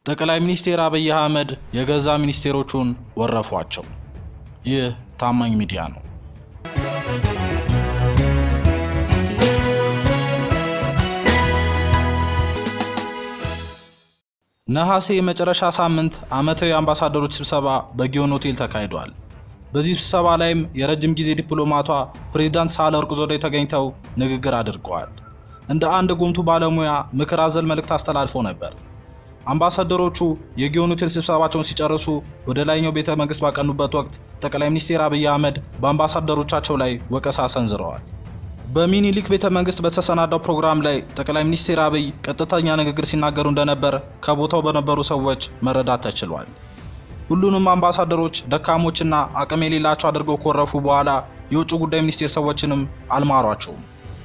ጠቅላይ ሚኒስትር አብይ አህመድ የገዛ ሚኒስቴሮቹን ወረፏቸው። ይህ ታማኝ ሚዲያ ነው። ነሐሴ የመጨረሻ ሳምንት ዓመታዊ የአምባሳደሮች ስብሰባ በጊዮን ሆቴል ተካሂዷል። በዚህ ስብሰባ ላይም የረጅም ጊዜ ዲፕሎማቷ ፕሬዝዳንት ሳህለወርቅ ዘውዴ ተገኝተው ንግግር አድርገዋል። እንደ አንድ ጉምቱ ባለሙያ ምክር አዘል መልእክት አስተላልፎ ነበር። አምባሳደሮቹ የጊዮን ሆቴል ስብሰባቸውን ሲጨርሱ ወደ ላይኛው ቤተ መንግስት ባቀኑበት ወቅት ጠቅላይ ሚኒስትር አብይ አህመድ በአምባሳደሮቻቸው ላይ ወቀሳ ሰንዝረዋል። በሚኒሊክ ቤተ መንግስት በተሰናዳው ፕሮግራም ላይ ጠቅላይ ሚኒስትር አብይ ቀጥተኛ ንግግር ሲናገሩ እንደነበር ከቦታው በነበሩ ሰዎች መረዳት ተችሏል። ሁሉንም አምባሳደሮች ደካሞችና አቅም የሌላቸው አድርገው ኮረፉ በኋላ የውጭ ጉዳይ ሚኒስቴር ሰዎችንም አልማሯቸውም።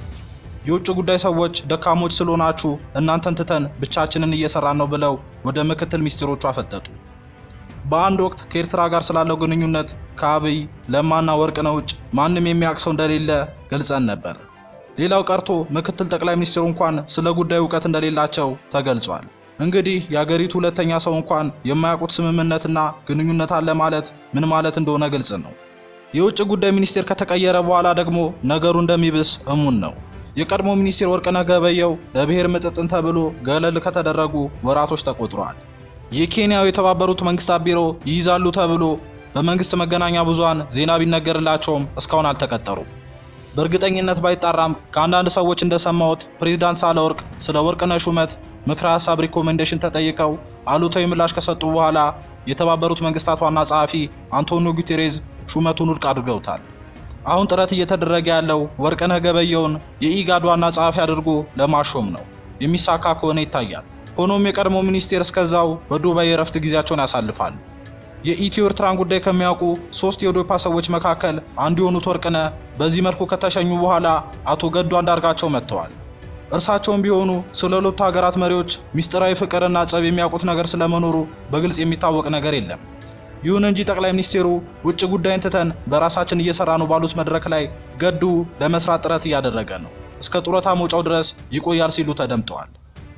የውጭ ጉዳይ ሰዎች ደካሞች ስለሆናችሁ እናንተን ትተን ብቻችንን እየሰራን ነው ብለው ወደ ምክትል ሚኒስትሮቹ አፈጠጡ። በአንድ ወቅት ከኤርትራ ጋር ስላለው ግንኙነት ከአብይ ለማና ወርቅነህ ውጭ ማንም የሚያውቅ ሰው እንደሌለ ገልጸን ነበር። ሌላው ቀርቶ ምክትል ጠቅላይ ሚኒስትሩ እንኳን ስለ ጉዳዩ እውቀት እንደሌላቸው ተገልጿል። እንግዲህ የአገሪቱ ሁለተኛ ሰው እንኳን የማያውቁት ስምምነትና ግንኙነት አለ ማለት ምን ማለት እንደሆነ ግልጽ ነው። የውጭ ጉዳይ ሚኒስቴር ከተቀየረ በኋላ ደግሞ ነገሩ እንደሚብስ እሙን ነው። የቀድሞ ሚኒስቴር ወርቅነህ ገበየሁ ለብሔር ምጥጥን ተብሎ ገለል ከተደረጉ ወራቶች ተቆጥረዋል። የኬንያው የተባበሩት መንግስታት ቢሮ ይይዛሉ ተብሎ በመንግስት መገናኛ ብዙሃን ዜና ቢነገርላቸውም እስካሁን አልተቀጠሩም። በእርግጠኝነት ባይጣራም ከአንዳንድ ሰዎች እንደሰማሁት ፕሬዝዳንት ሳህለወርቅ ስለ ወርቅነህ ሹመት ምክረ ሀሳብ ሪኮሜንዴሽን ተጠይቀው አሉታዊ ምላሽ ከሰጡ በኋላ የተባበሩት መንግስታት ዋና ጸሐፊ አንቶኒዮ ጉቴሬዝ ሹመቱን ውድቅ አድርገውታል። አሁን ጥረት እየተደረገ ያለው ወርቅነህ ገበየሁን የኢጋድ ዋና ጸሐፊ አድርጎ ለማሾም ነው። የሚሳካ ከሆነ ይታያል። ሆኖም የቀድሞ ሚኒስቴር እስከዛው በዱባይ የእረፍት ጊዜያቸውን ያሳልፋሉ። የኢትዮ ኤርትራን ጉዳይ ከሚያውቁ ሶስት የኦዴፓ ሰዎች መካከል አንዱ የሆኑት ወርቅነህ በዚህ መልኩ ከተሸኙ በኋላ አቶ ገዱ አንዳርጋቸው መጥተዋል። እርሳቸውም ቢሆኑ ስለ ሁለቱ ሀገራት መሪዎች ሚስጥራዊ ፍቅርና ጸብ የሚያውቁት ነገር ስለመኖሩ በግልጽ የሚታወቅ ነገር የለም። ይሁን እንጂ ጠቅላይ ሚኒስቴሩ ውጭ ጉዳይን ትተን በራሳችን እየሰራ ነው ባሉት መድረክ ላይ ገዱ ለመስራት ጥረት እያደረገ ነው፣ እስከ ጡረታ መውጫው ድረስ ይቆያል ሲሉ ተደምጠዋል።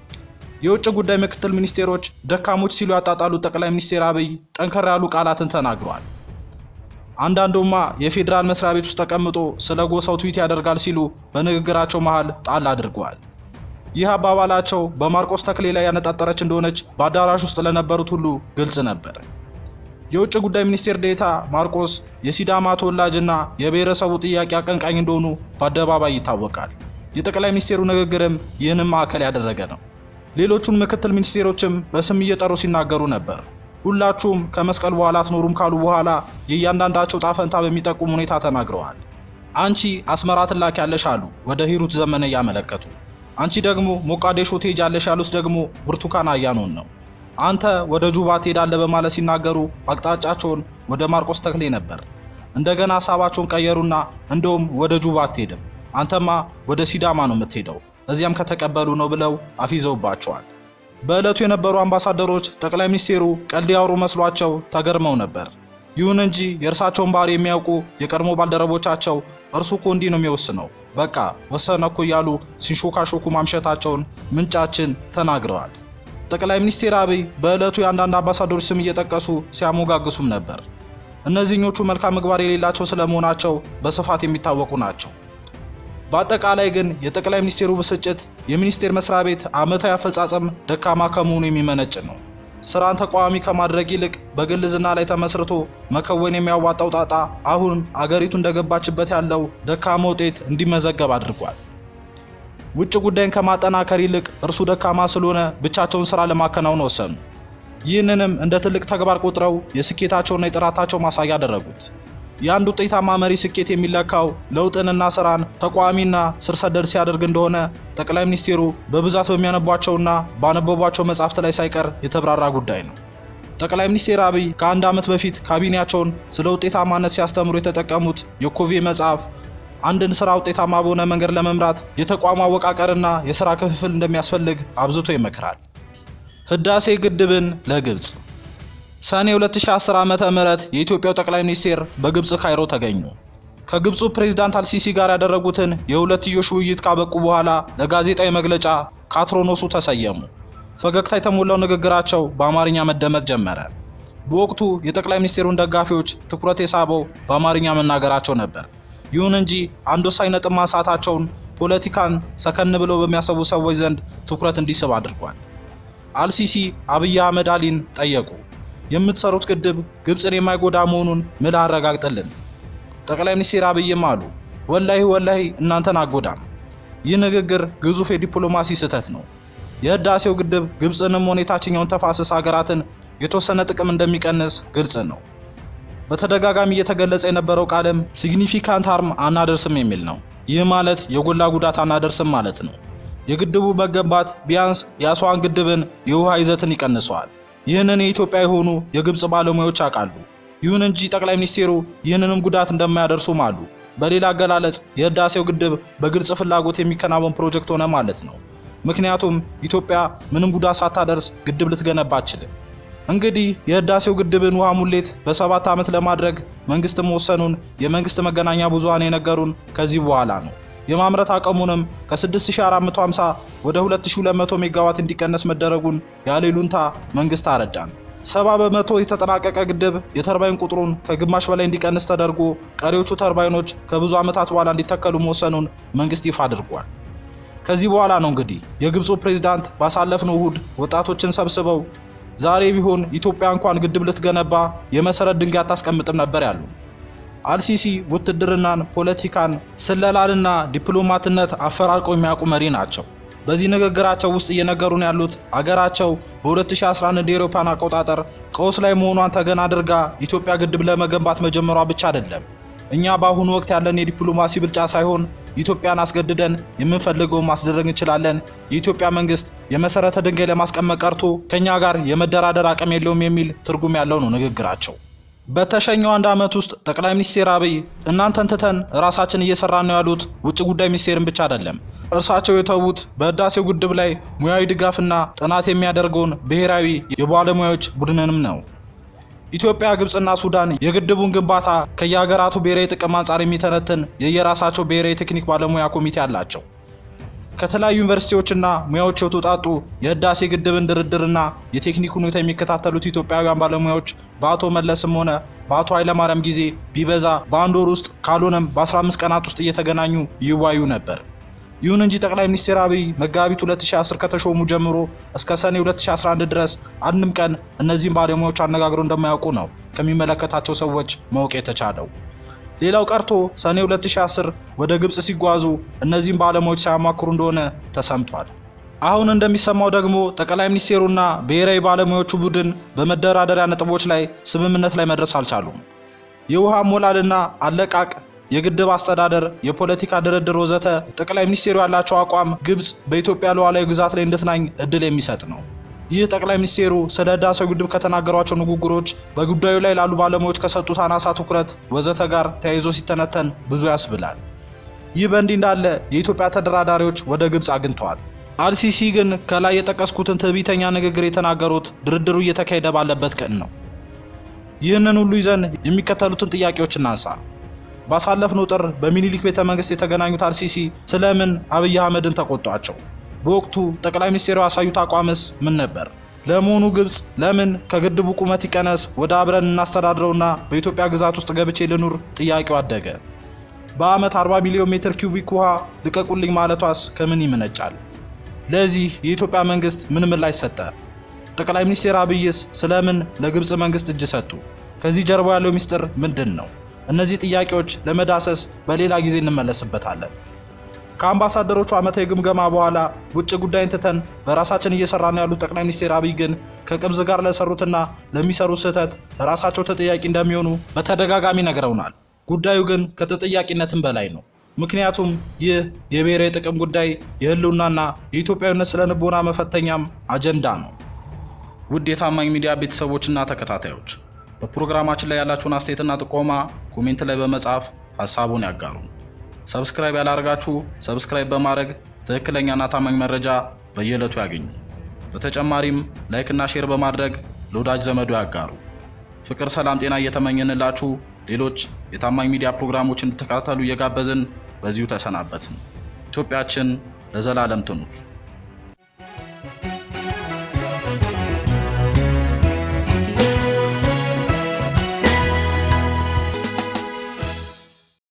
የውጭ ጉዳይ ምክትል ሚኒስቴሮች ደካሞች ሲሉ ያጣጣሉት ጠቅላይ ሚኒስትር አብይ ጠንከር ያሉ ቃላትን ተናግረዋል። አንዳንዱማ የፌዴራል መስሪያ ቤት ውስጥ ተቀምጦ ስለ ጎሳው ትዊት ያደርጋል ሲሉ በንግግራቸው መሃል ጣል አድርገዋል። ይህ አባባላቸው በማርቆስ ተክሌ ላይ ያነጣጠረች እንደሆነች በአዳራሽ ውስጥ ለነበሩት ሁሉ ግልጽ ነበር። የውጭ ጉዳይ ሚኒስቴር ዴታ ማርቆስ የሲዳማ ተወላጅና የብሔረሰቡ ጥያቄ አቀንቃኝ እንደሆኑ በአደባባይ ይታወቃል። የጠቅላይ ሚኒስቴሩ ንግግርም ይህንም ማዕከል ያደረገ ነው። ሌሎቹን ምክትል ሚኒስቴሮችም በስም እየጠሩ ሲናገሩ ነበር። ሁላችሁም ከመስቀል በኋላ አትኖሩም ካሉ በኋላ የእያንዳንዳቸው ጣፈንታ በሚጠቁም ሁኔታ ተናግረዋል። አንቺ አስመራ ትላኪያለሽ አሉ ወደ ሂሩት ዘመነ እያመለከቱ። አንቺ ደግሞ ሞቃዴሾ ትሄጃለሽ ያሉት ደግሞ ብርቱካን አያኖን ነው። አንተ ወደ ጁባ ትሄዳለህ በማለት ሲናገሩ አቅጣጫቸውን ወደ ማርቆስ ተክሌ ነበር። እንደገና ሀሳባቸውን ቀየሩና እንደውም ወደ ጁባ አትሄድም፣ አንተማ ወደ ሲዳማ ነው የምትሄደው፣ እዚያም ከተቀበሉ ነው ብለው አፊዘውባቸዋል። በዕለቱ የነበሩ አምባሳደሮች ጠቅላይ ሚኒስቴሩ ቀልድ ያወሩ መስሏቸው ተገርመው ነበር። ይሁን እንጂ የእርሳቸውን ባህሪ የሚያውቁ የቀድሞ ባልደረቦቻቸው እርሱ እኮ እንዲህ ነው የሚወስነው፣ በቃ ወሰነ እኮ እያሉ ሲንሾካሾኩ ማምሸታቸውን ምንጫችን ተናግረዋል። ጠቅላይ ሚኒስትር አብይ በዕለቱ የአንዳንድ አምባሳደሮች ስም እየጠቀሱ ሲያሞጋግሱም ነበር። እነዚህኞቹ መልካም ምግባር የሌላቸው ስለመሆናቸው በስፋት የሚታወቁ ናቸው። በአጠቃላይ ግን የጠቅላይ ሚኒስቴሩ ብስጭት የሚኒስቴር መስሪያ ቤት ዓመታዊ አፈጻጸም ደካማ ከመሆኑ የሚመነጭ ነው። ስራን ተቃዋሚ ከማድረግ ይልቅ በግል ዝና ላይ ተመስርቶ መከወን የሚያዋጣው ጣጣ አሁን አገሪቱ እንደገባችበት ያለው ደካማ ውጤት እንዲመዘገብ አድርጓል። ውጭ ጉዳይን ከማጠናከር ይልቅ እርሱ ደካማ ስለሆነ ብቻቸውን ስራ ለማከናወን ወሰኑ። ይህንንም እንደ ትልቅ ተግባር ቆጥረው የስኬታቸውና የጥራታቸው ማሳያ አደረጉት። የአንድ ውጤታማ መሪ ስኬት የሚለካው ለውጥንና ስራን ተቋሚና ስር ሰደድ ሲያደርግ እንደሆነ ጠቅላይ ሚኒስትሩ በብዛት በሚያነቧቸውና ባነበቧቸው መጻሕፍት ላይ ሳይቀር የተብራራ ጉዳይ ነው። ጠቅላይ ሚኒስትር አብይ ከአንድ ዓመት በፊት ካቢኔያቸውን ስለ ውጤታማነት ሲያስተምሩ የተጠቀሙት የኮቬ መጽሐፍ አንድን ስራ ውጤታማ በሆነ መንገድ ለመምራት የተቋሙ አወቃቀርና የስራ ክፍፍል እንደሚያስፈልግ አብዝቶ ይመክራል። ህዳሴ ግድብን ለግብፅ ሰኔ 2010 ዓመተ ምህረት የኢትዮጵያው ጠቅላይ ሚኒስቴር በግብፅ ካይሮ ተገኙ። ከግብፁ ፕሬዝዳንት አልሲሲ ጋር ያደረጉትን የሁለትዮሽ ውይይት ካበቁ በኋላ ለጋዜጣዊ መግለጫ ካትሮኖሱ ተሰየሙ። ፈገግታ የተሞላው ንግግራቸው በአማርኛ መደመጥ ጀመረ። በወቅቱ የጠቅላይ ሚኒስትሩን ደጋፊዎች ትኩረት የሳበው በአማርኛ መናገራቸው ነበር። ይሁን እንጂ አንድ ወሳኝ ነጥብ ማንሳታቸውን ፖለቲካን ሰከን ብለው በሚያሰቡ ሰዎች ዘንድ ትኩረት እንዲስብ አድርጓል። አልሲሲ አብይ አህመድ አሊን ጠየቁ። የምትሰሩት ግድብ ግብፅን የማይጎዳ መሆኑን ምል አረጋግጥልን። ጠቅላይ ሚኒስትር አብይም አሉ ወላሂ ወላሂ እናንተን አጎዳም። ይህ ንግግር ግዙፍ የዲፕሎማሲ ስህተት ነው። የህዳሴው ግድብ ግብፅንም ሆነ የታችኛውን ተፋሰስ ሀገራትን የተወሰነ ጥቅም እንደሚቀንስ ግልጽ ነው። በተደጋጋሚ እየተገለጸ የነበረው ቃልም ሲግኒፊካንት ሃርም አናደርስም የሚል ነው። ይህ ማለት የጎላ ጉዳት አናደርስም ማለት ነው። የግድቡ መገንባት ቢያንስ የአስዋን ግድብን የውሃ ይዘትን ይቀንሰዋል። ይህንን የኢትዮጵያ የሆኑ የግብፅ ባለሙያዎች ያውቃሉ። ይሁን እንጂ ጠቅላይ ሚኒስቴሩ ይህንንም ጉዳት እንደማያደርሱም አሉ። በሌላ አገላለጽ የህዳሴው ግድብ በግልጽ ፍላጎት የሚከናወን ፕሮጀክት ሆነ ማለት ነው። ምክንያቱም ኢትዮጵያ ምንም ጉዳት ሳታደርስ ግድብ ልትገነባ አትችልም። እንግዲህ የህዳሴው ግድብን ውሃ ሙሌት በሰባት ዓመት ለማድረግ መንግስት መወሰኑን የመንግስት መገናኛ ብዙሃን የነገሩን ከዚህ በኋላ ነው። የማምረት አቅሙንም ከ6450 ወደ 2200 ሜጋዋት እንዲቀነስ መደረጉን ያለ ይሉንታ መንግስት አረዳን። ሰባ በመቶ የተጠናቀቀ ግድብ የተርባይን ቁጥሩን ከግማሽ በላይ እንዲቀንስ ተደርጎ ቀሪዎቹ ተርባይኖች ከብዙ ዓመታት በኋላ እንዲተከሉ መወሰኑን መንግስት ይፋ አድርጓል። ከዚህ በኋላ ነው እንግዲህ የግብፁ ፕሬዝዳንት ባሳለፍነው እሁድ ወጣቶችን ሰብስበው ዛሬ ቢሆን ኢትዮጵያ እንኳን ግድብ ልትገነባ የመሰረት ድንጋይ አታስቀምጥም ነበር ያሉ። አልሲሲ ውትድርናን፣ ፖለቲካን፣ ስለላንና ዲፕሎማትነት አፈራርቀው የሚያውቁ መሪ ናቸው። በዚህ ንግግራቸው ውስጥ እየነገሩን ያሉት አገራቸው በ2011 እንደ አውሮፓውያን አቆጣጠር ቀውስ ላይ መሆኗን ተገን አድርጋ ኢትዮጵያ ግድብ ለመገንባት መጀመሯ ብቻ አይደለም። እኛ በአሁኑ ወቅት ያለን የዲፕሎማሲ ብልጫ ሳይሆን ኢትዮጵያን አስገድደን የምንፈልገውን ማስደረግ እንችላለን። የኢትዮጵያ መንግስት የመሰረተ ድንጋይ ለማስቀመጥ ቀርቶ ከኛ ጋር የመደራደር አቅም የለውም የሚል ትርጉም ያለው ነው ንግግራቸው። በተሸኘው አንድ ዓመት ውስጥ ጠቅላይ ሚኒስትር አብይ እናንተን ትተን ራሳችን እየሰራን ነው ያሉት ውጭ ጉዳይ ሚኒስቴርን ብቻ አይደለም። እርሳቸው የተዉት በህዳሴው ግድብ ላይ ሙያዊ ድጋፍና ጥናት የሚያደርገውን ብሔራዊ የባለሙያዎች ቡድንንም ነው። ኢትዮጵያ፣ ግብፅና ሱዳን የግድቡን ግንባታ ከየሀገራቱ ብሔራዊ ጥቅም አንጻር የሚተነትን የየራሳቸው ብሔራዊ ቴክኒክ ባለሙያ ኮሚቴ አላቸው። ከተለያዩ ዩኒቨርሲቲዎችና ሙያዎች የተውጣጡ የህዳሴ ግድብን ድርድርና የቴክኒክ ሁኔታ የሚከታተሉት ኢትዮጵያውያን ባለሙያዎች በአቶ መለስም ሆነ በአቶ ኃይለማርያም ጊዜ ቢበዛ በአንድ ወር ውስጥ ካልሆነም በ15 ቀናት ውስጥ እየተገናኙ ይዋዩ ነበር። ይሁን እንጂ ጠቅላይ ሚኒስትር አብይ መጋቢት 2010 ከተሾሙ ጀምሮ እስከ ሰኔ 2011 ድረስ አንድም ቀን እነዚህን ባለሙያዎች አነጋግረው እንደማያውቁ ነው ከሚመለከታቸው ሰዎች ማወቅ የተቻለው። ሌላው ቀርቶ ሰኔ 2010 ወደ ግብፅ ሲጓዙ እነዚህን ባለሙያዎች ሳያማክሩ እንደሆነ ተሰምቷል። አሁን እንደሚሰማው ደግሞ ጠቅላይ ሚኒስቴሩና ብሔራዊ ባለሙያዎቹ ቡድን በመደራደሪያ ነጥቦች ላይ ስምምነት ላይ መድረስ አልቻሉም። የውሃ ሞላልና አለቃቅ የግድብ አስተዳደር፣ የፖለቲካ ድርድር ወዘተ ጠቅላይ ሚኒስቴሩ ያላቸው አቋም ግብፅ በኢትዮጵያ ሉዓላዊ ግዛት ላይ እንድትናኝ እድል የሚሰጥ ነው። ይህ ጠቅላይ ሚኒስቴሩ ስለ ህዳሴው ግድብ ከተናገሯቸው ንግግሮች፣ በጉዳዩ ላይ ላሉ ባለሙያዎች ከሰጡት አናሳ ትኩረት ወዘተ ጋር ተያይዞ ሲተነተን ብዙ ያስብላል። ይህ በእንዲህ እንዳለ የኢትዮጵያ ተደራዳሪዎች ወደ ግብፅ አግኝተዋል። አልሲሲ ግን ከላይ የጠቀስኩትን ትዕቢተኛ ንግግር የተናገሩት ድርድሩ እየተካሄደ ባለበት ቀን ነው። ይህንን ሁሉ ይዘን የሚከተሉትን ጥያቄዎች እናንሳ። ባሳለፍነው ጥር በሚኒሊክ ቤተ መንግስት የተገናኙት አልሲሲ ስለምን አብይ አህመድን ተቆጧቸው? በወቅቱ ጠቅላይ ሚኒስትሩ ያሳዩት አቋምስ ምን ነበር? ለመሆኑ ግብፅ ለምን ከግድቡ ቁመት ይቀነስ ወደ አብረን እናስተዳድረውና በኢትዮጵያ ግዛት ውስጥ ገብቼ ልኑር ጥያቄው አደገ። በዓመት 40 ሚሊዮን ሜትር ኪዩቢክ ውሃ ልቀቁልኝ ማለቷስ ከምን ይመነጫል? ለዚህ የኢትዮጵያ መንግስት ምን ምላሽ ሰጠ? ጠቅላይ ሚኒስትር አብይስ ስለምን ለግብፅ መንግስት እጅ ሰጡ? ከዚህ ጀርባ ያለው ሚስጥር ምንድን ነው? እነዚህ ጥያቄዎች ለመዳሰስ በሌላ ጊዜ እንመለስበታለን። ከአምባሳደሮቹ ዓመታዊ ግምገማ በኋላ ውጭ ጉዳይን ትተን በራሳችን እየሰራን ያሉት ጠቅላይ ሚኒስትር አብይ ግን ከቅብዝ ጋር ለሰሩትና ለሚሰሩት ስህተት ራሳቸው ተጠያቂ እንደሚሆኑ በተደጋጋሚ ነግረውናል። ጉዳዩ ግን ከተጠያቂነትም በላይ ነው። ምክንያቱም ይህ የብሔራዊ ጥቅም ጉዳይ የህልውናና የኢትዮጵያዊነት ስነ ልቦና መፈተኛም አጀንዳ ነው። ውድ የታማኝ ሚዲያ ቤተሰቦችና ተከታታዮች በፕሮግራማችን ላይ ያላችሁን አስተያየትና ጥቆማ ኮሜንት ላይ በመጻፍ ሀሳቡን ያጋሩ። ሰብስክራይብ ያላደርጋችሁ ሰብስክራይብ በማድረግ ትክክለኛና ታማኝ መረጃ በየዕለቱ ያገኙ። በተጨማሪም ላይክና ሼር በማድረግ ለወዳጅ ዘመዶ ያጋሩ። ፍቅር፣ ሰላም፣ ጤና እየተመኘንላችሁ ሌሎች የታማኝ ሚዲያ ፕሮግራሞች እንድትከታተሉ እየጋበዝን በዚሁ ተሰናበትን። ኢትዮጵያችን ለዘላለም ትኑር።